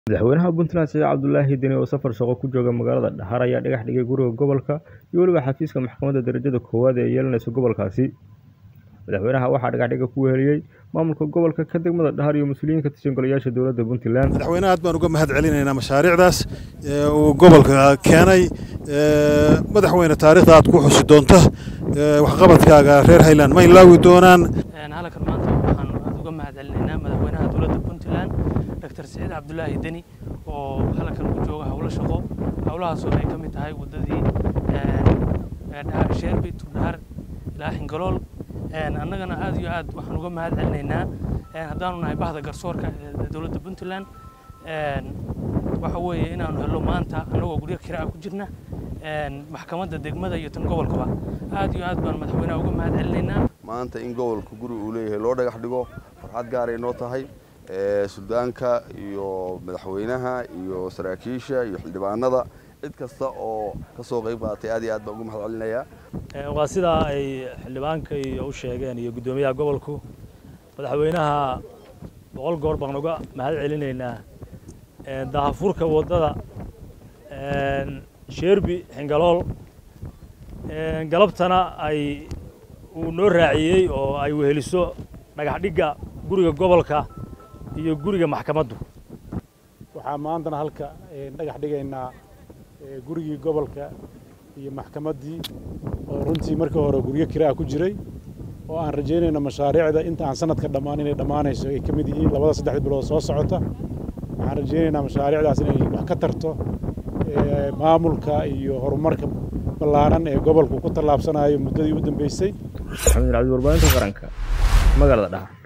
Madaxweynaha Puntland Siciid Cabdulaahi Deni oo safar shaqo ku jooga magaalada Dhahar ayaa dhagax dhigay guriga gobolka iyo weliba xafiiska maxkamadda darajada koowaad ee yeelanaysa gobolkaasi. Madaxweynaha waxaa dhagaxdhigga ku weheliyey maamulka gobolka ka degmada Dhahar iyo mas'uuliyiin ka tirsan golayaasha dowladda Puntland. madaxweynaha aad baan uga mahad celinaynaa mashaariicdaas ee uu gobolka keenay ee madaxweyne taariikhda aad ku xusi doonta ee waxqabadkaaga reer Highland ma ilaawi doonaan halkan maanta waxaan aad uga mahad celinaynaa madaxweynaha dowladda puntland dr siciid cabdulaahi deni oo halkan ku jooga howlo shaqo howlahaasoo ay ka mid tahay waddadii sheerbi turdhahar ilaa xingalool annagana aad iyo aad waxaan uga mahad celinaynaa haddaanu nahay bahda garsoorka ee dowladda puntland waxa weeye inaanu helno maanta annagoo guryo kiraa ku jirna maxkamadda degmada iyo tan gobolkaba aad iyo aad baan madaxweynaha uga mahad celinaynaa maanta in gobolka guri uu leeyahay loo dhagax dhigo farxad gaaray noo tahay suldaanka iyo madaxweynaha iyo saraakiisha iyo xildhibaanada cid kasta oo ka soo qayb qaadatay aad iyo aad baan uga mahad celinayaa waa sidaa ay xildhibaanka iyo u sheegeen iyo guddoomiyaha gobolku madaxweynaha boqol goor baan uga mahad celinaynaa daahafurka waddada sheerbi xingalool galabtana ay uu noo raaciyey oo ay weheliso dhagax dhigga guriga gobolka iyo guriga maxkamaddu waxaa maantana halka dhagax dhigaynaa gurigii gobolka iyo maxkamaddii oo runtii markii hore guryo kiraa ku jiray oo aan rajaynayno mashaariicda inta aan sanadka dhammaan inay dhammaanayso ay ka mid yihiin labada saddexda bilood soo socota waxaan rajaynaynaa mashaariicdaas inay wax ka tarto maamulka iyo horumarka ballaaran ee gobolku ku tallaabsanayo muddadii u dambeysay Maxamed Cabdi warbaahinta qaranka magaalada Dhahar